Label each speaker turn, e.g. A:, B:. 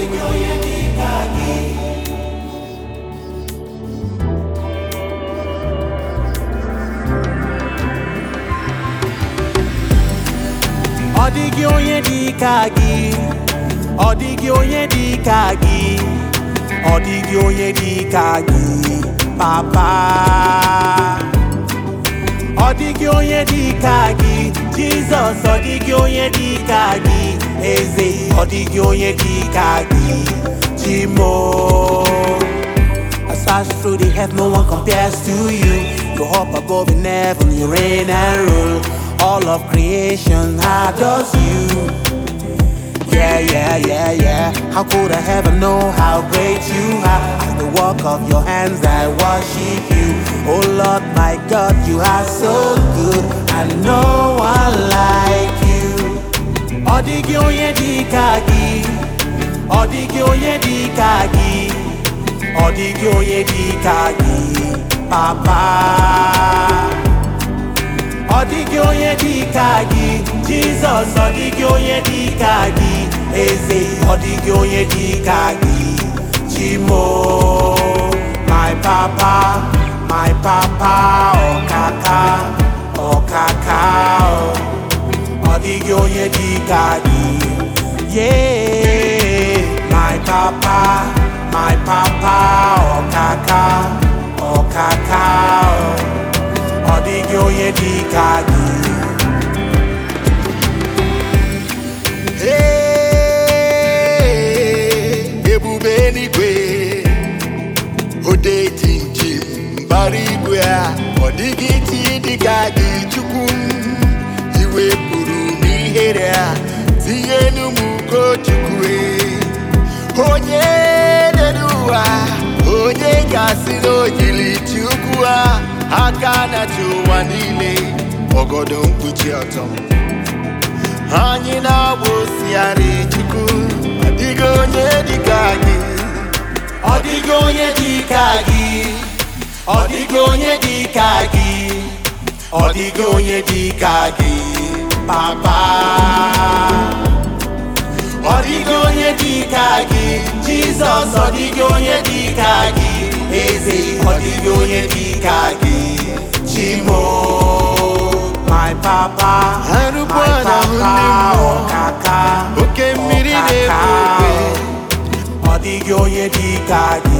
A: dịghị onye dị ka gị ọ dịghị onye dị ka gị ọ dịghị onye dị ka gị ọ dịghị onye dị ka gị papa ọ dịghị onye dị ka gị jizọs ọ dịghị onye dị ka gị eze ọ dịghị onye dị ka gị chimo I search through the heaven, no one compares to you. You up above in heaven, you reign and rule. All of creation adores you. Yeah, yeah, yeah, yeah. How could I ever know how great you are? As the work of your hands, I worship you. Oh Lord, my God, you are so good, and no one like you. Ọ dịghị onye dị ka gị, ọ dịghị onye dị ka gị, ọ dịghị onye dị ka gị, Papa. Ọ dịghị onye dị ka gị, Jizọs ọ dịghị onye dị ka gị, Eze ọ dịghị onye dị ka gị, Chimo, my papa, my papa, ọkaka, ọkaka, ọ dịghị onye dị ka gị, yeah, my papa, my papa, ọkaka, ọkaka, ọ dịghị onye dị ka gị.
B: Hey, ebube eluigwe ode jinjim mbara igwe a ọ dịghị chi dịka gị chukwu m iwepụrụ m ihere a tinye n'ụmụ ugochukwu onye lere ụwa onye gasị n'ogili chukwu a aka na-achị ụwa niile ọgọdọ mkpuchi ọtọ anyị na-agba osighari chukwu adịghị onye dịka gị
A: Ọ dịghị onye dị ka gị, ọ dịghị onye dị ka gị, ọ dịghị onye dị ka gị, papa. Ọ dịghị onye dị ka gị, Jizọs ọ dịghị onye dị ka gị, eze ọ dịghị onye dị ka gị, Chimo, my papa,
B: Arụkwa
A: my
B: n'ahụ ndị
A: papa,
B: mmụọ.
A: ọkaka,
B: oke mmiri
A: ọkaka,
B: na-ebu obe
A: ọ dịghị onye dị ka gị